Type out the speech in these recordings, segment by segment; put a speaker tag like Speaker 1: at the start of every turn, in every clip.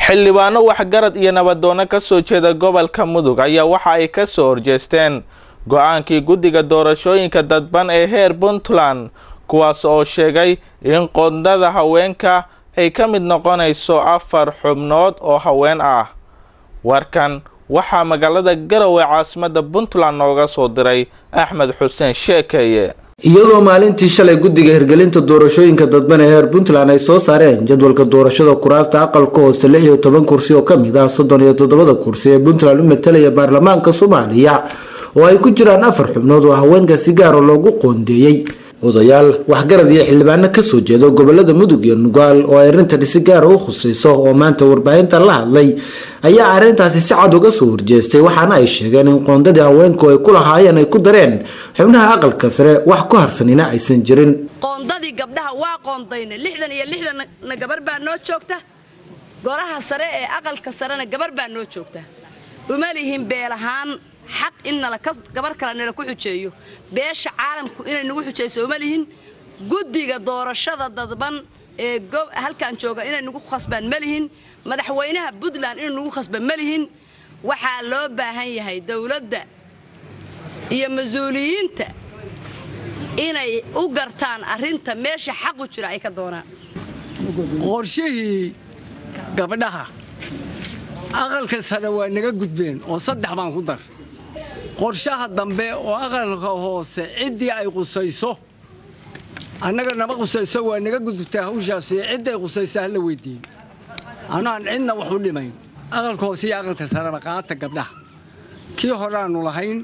Speaker 1: xildhibaano waxgarad iyo nabadoono ka soo jeeda gobolka mudug ayaa waxa ay ka soo horjeesteen go-aankii guddiga doorashooyinka dadban ee heer puntland kuwaas oo sheegay in qondada haweenka ay ka mid noqonayso afar xubnood oo haween ah warkan waxaa magaalada garowe caasimadda puntland nooga soo diray axmed xuseen sheekeeye
Speaker 2: iyadoo maalintii shalay guddiga hirgelinta doorashooyinka dadban ee heer puntland ay soo saareen jadwalka doorashada kuraasta aqalka hooste lix iyo toban kursi oo kamid ah soddon iyo toddobada kursi ee puntland u matalaya baarlamaanka soomaaliya oo ay ku jiraan afar xubnood oo haweenka si gaara loogu qoondeeyey odayaal waxgarad iyo xildhibaano kasoo jeeda gobolada mudug iyo nugaal oo ay arrintani si gaara u khusayso oo maanta warbaahinta la hadlay ayaa arrintaasi si cad uga soo horjeestay waxaana ay sheegeen in qoondadii haweenku ay ku lahaayeen ay ku dareen xubnaha aqalka sare wax ku harsanina aysan jirin
Speaker 3: qoondadii gabdhaha waa qoondayna lixdan iyo lixdanna gabar baa noo joogta golaha sare ee aqalka sarena gabar baa noo joogta uma lihin beelahaan xaq in gabar kale nala ku xujeeyo beesha caalamku inay nagu xujayso uma lihin guddiga doorashada dadban ee halkan jooga inay nagu khasbaan ma lihin madaxweynaha puntland inuu nagu khasba ma lihin waxaa loo baahan yahay dowladda iyo mas-uuliyiinta inay u gartaan arrinta meesha xaqu jira ay ka doonaan
Speaker 4: qorshihii gabdhaha aqalka sare waa naga gudbeen oo saddex baan ku dar qorshaha dambe oo aqalka hoose ciddii ay qusayso annaga nama qusayso waa naga gudubtaa hawshaasi cidday qusayso hala weydiiyo anaan cidna wax u dhimayn aqalka hoose iyo aqalka sareba qaata gabdhaha kii horeaannu lahayn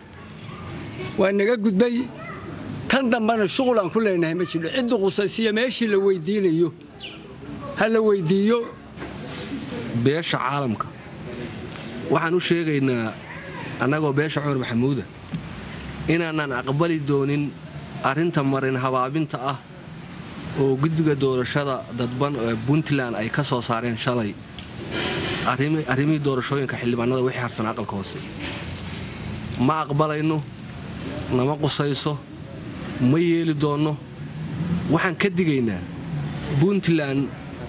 Speaker 4: waa naga gudbay kan dambena shuqulaan ku leenahay ma jiro ciddii qusaysiyo meeshii la weydiinayo ha la weydiiyo
Speaker 5: beesha caalamka waxaan u sheegaynaa annagoo beesha cumar maxamuuda inaanaan aqbali doonin arrinta marin habaabinta ah oo guddiga doorashada dadban ee puntland ay ka soo saareen shalay arrimihii doorashooyinka xildhibaanada wixii harsan aqalka hoose ma aqbalayno nama qusayso ma yeeli doonno waxaan ka digaynaa puntland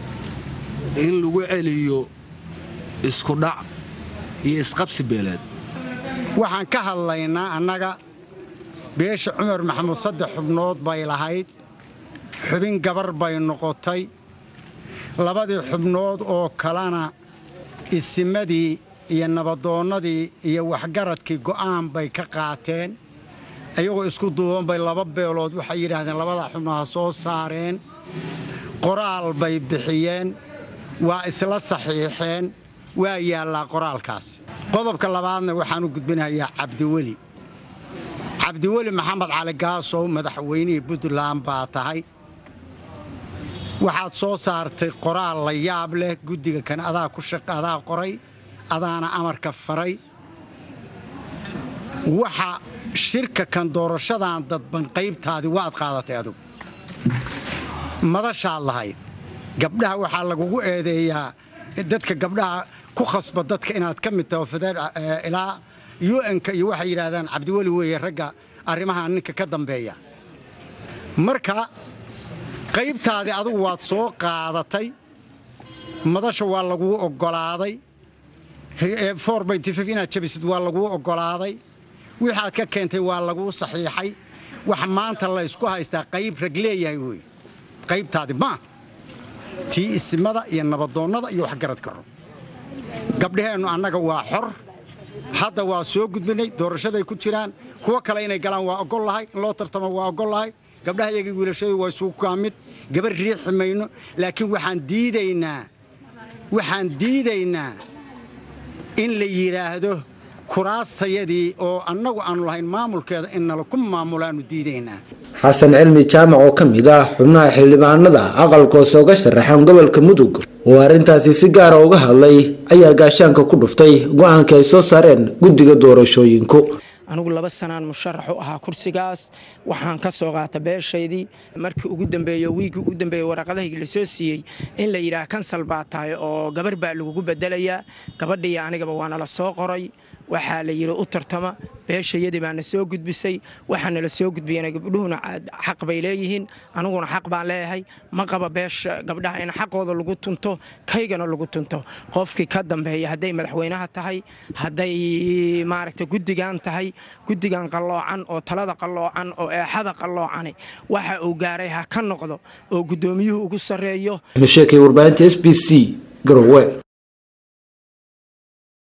Speaker 5: in lagu celiyo iskudhac iyo isqabsi beeleed
Speaker 6: waxaan ka hadlaynaa annaga beesha cumar maxamuud saddex xubnood bay lahayd xubin gabar bay noqotay labadii xubnood oo kalena isimadii iyo nabadoonnadii iyo waxgaradkii go'aan bay ka qaateen iyagoo isku duuban bay laba beelood waxay yidhaahdeen labadaa xubnood ha soo saareen qoraal bay bixiyeen waa isla saxiixeen waa yaallaa qoraalkaas qodobka labaadna waxaan u gudbinayaa cabdiweli cabdiweli maxamed cali gaasow madaxweynihii puntland baa tahay waxaad soo saartay qoraal la yaab leh guddiga kan adaa ku adaa qoray adaana amarka faray waxa shirka kan doorashadan dadban qaybtaadii waad qaadatay adugu madashaad lahayd gabdhaha waxaa lagugu eedeeyaa dadka gabdhaha ku khasba dadka inaad ka mid taho ilaa un-ka iyo waxay yidhaahdaan cabdiweli weeye ragga arrimaha ninka ka dambeeya marka qaybtaadii adugu waad soo qaadatay madasha waa laguu oggolaaday inaad jabisid waa laguu oggolaaday wixaad ka keentay waa laguu saxiixay wax maanta laysku haystaa qayb rag leeyahay wey qaybtaadi maa tii isimada iyo nabadoonnada iyo waxgaradka ro gabdhaheennu annaga waa xor hadda waa soo gudbinay doorashaday ku jiraan kuwo kale inay galaan waa oggol lahay in loo tartamo waa oggol lahay gabdhaha iyagii wiilashadu waa isugu kaa mid gabar riixi mayno laakiin waxaan diidaynaa waxaan diidaynaa in la yidhaahdo kuraastayadii oo annagu aanu lahayn maamulkeeda in nala ku maamulaannu diidaynaa
Speaker 2: xasan cilmi jaamac oo ka mid ah xubnaha xildhibaanada aqalkoose uga sharaxan gobolka mudug oo arrintaasi si gaara uga hadlay ayaa gaashaanka ku dhuftay go-aanka ay soo saareen guddiga doorashooyinku
Speaker 7: anigu laba sanaan musharax u ahaa kursigaas waxaan ka soo qaata beeshaydii markii ugu dambeeyo wiigii ugu dambeeye waraqadahaygi lasoo siiyey in la yidhaah kansal baa tahay oo gabar baa lagugu bedelayaa gabadhiiyo anigaba waana la soo qoray waxaa la yidhi u tartama beeshayadii baana soo gudbisay waxaana la soo gudbiyana gabdhuhuna xaq bay leeyihiin aniguna xaq baan leeyahay ma qaba beesha gabdhaha in xaqooda lagu tunto kaygana lagu tunto qofkii ka dambeeya hadday madaxweynaha tahay hadday maaragta guddigan tahay guddigan qalloocan oo talada qalloocan oo eexada qalloocani waxa uu gaaray ha ka noqdo oo guddoomiyuhu ugu sarreeyo
Speaker 2: sheekay warbaahinta s b c garowe